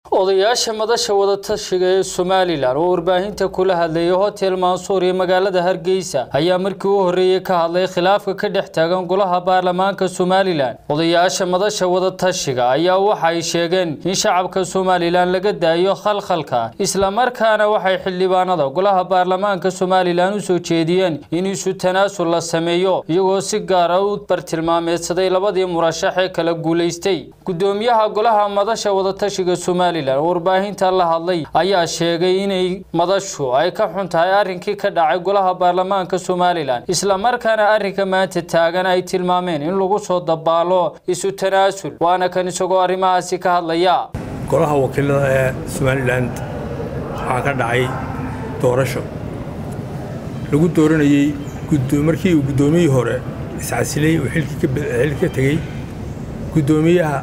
odayaasha madasha wadatashiga ee somalilan oo warbaahinta kula hadlayay hotel mansuur iyo magaalada hargeysa ayaa markii u horreeyey ka hadlay khilaafka ka dhex taagan golaha baarlamaanka somalilan odayaasha madasha wadatashiga ayaa waxa ay sheegeen in shacabka somalilan laga daayo khalkhalka islamarkaana waxay xildhibaanada golaha baarlamaanka somalilan u soo jeediyeen in isu tanaasul la sameeyo iyagoo si gaara u bartilmaameedsaday labadii murashax ee kala guulaystay gudoomiyaha golaha madasha wadatashiga somalilan warbaahinta la hadlay ayaa sheegay inay madashu ay ka xun tahay arrinkii ka dhacay golaha baarlamaanka somalilan islamarkaana arrinka maanta taagan ay tilmaameen in lagu soo dabaalo isu tanaasul waana kan isagoo arrimahaasi ka hadlaya golaha wakiilada ee somalilan waxaa ka dhacay doorasho lagu dooranayey markii uu guddoomiyihii hore iscasilay uu xilki ka tegey guddoomiyaha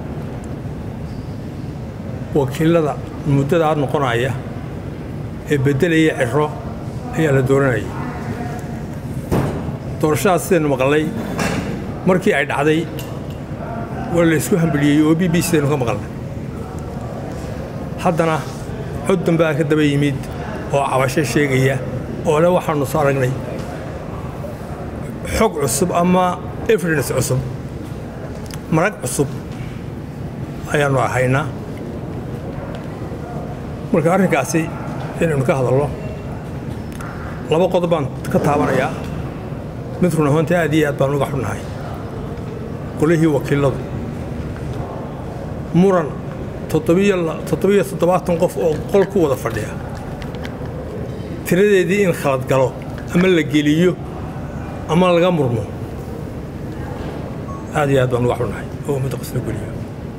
wakiilada muddadaa noqonaya ee beddelaya ciro ayaa la dooranayay doorashadaas sidaynu maqalnay markii ay dhacday waa la isku hambaliyey oo b b sidaynu ka maqalnay haddana cod dambaa ka daba yimid oo cabasho sheegaya oo le waxaannu soo aragnay xog cusub ama evidence cusub marag cusub ayaannu haynaa marka arrinkaasi inaynu ka hadalno laba qodob baan ka taabanayaa mid run ahaantii aad iyo aad baan uga xunnahay qolihii wakiiladu muran toddobiyo toddobaatan qof oo qol ku wada fadhiya tiradeedii in khalad galo ama la geliyo ama laga murmo aad iyo aad baan uga xunnahay oo ummadda qasla geliyo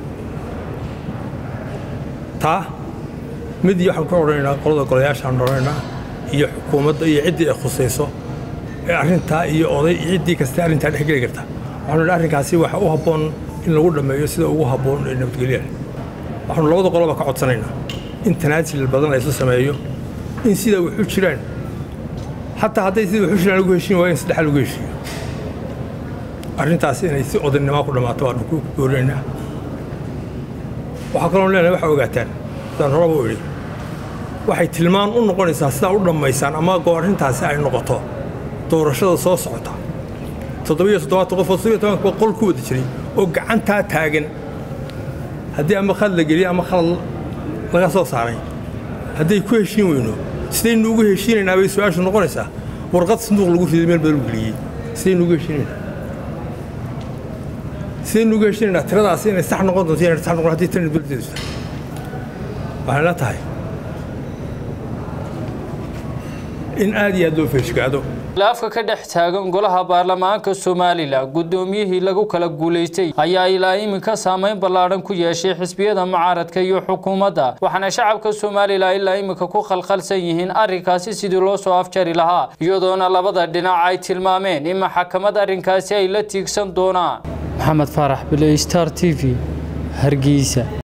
taa mid iyo waxaan ku odhanaynaa qolada golayaashaan odhanaynaa iyo xukuumadda iyo ciddii ay khusayso ee arrintaa iyo oday ciddii kasta arrintaa dhex geli karta waxaanu idhi arrinkaasi waxa u habboon in lagu dhammeeyo sida ugu habboon ee nabadgelyaha waxaanu labada qoloba ka codsanaynaa in tanaasil badan la isu sameeyo in sida waxu jiraan xataa hadday sida waxu jiraan lagu heshiin waayo in saddexaa lagu heshiiyo arrintaasi inay si odaynimaa ku dhammaato waanu ku goorinaynaa waxaa kaloon leenahay waxaa ogaataan sidaan horaba u idhi waxay tilmaan u noqonaysaa sidaa u dhammaysaan ama goo arrintaasi ay noqoto doorashada soo socota toddobiyo toddobaatan qof oo toddobiyo tobanka qol ku wada jiray oo gacantaa taagan haddii ama khalad la geliyo ama khalad laga soo saaray hadday ku heshiin weyno sidaynu ugu heshiinaynaa bay su-aashu noqonaysaa warqad sanduuq lagu riday meel badan u geliyey sidaynu ugu heshiinaynaa sidaynu ugu heshiinaynaa tiradaasi inay sax noqon doonto inay sax noqon haddii tirana dowladdeedu tahay waxay la tahay in aad iyo aad loo feeshgaado khilaafka ka dhex taagan golaha baarlamaanka somalilan guddoomiyihii lagu kala guulaystay ayaa ilaa iminka saameyn ballaadhan ku yeeshay xisbiyada mucaaradka iyo xukuumadda waxaana shacabka somalilan ilaa iminka ku khalkhalsan yihiin arrinkaasi sidii loo soo afjari lahaa iyadoona labada dhinac ay tilmaameen in maxakamad arrinkaasi ay la tiigsan doonaan maxamed faarax bile star t v hargeysa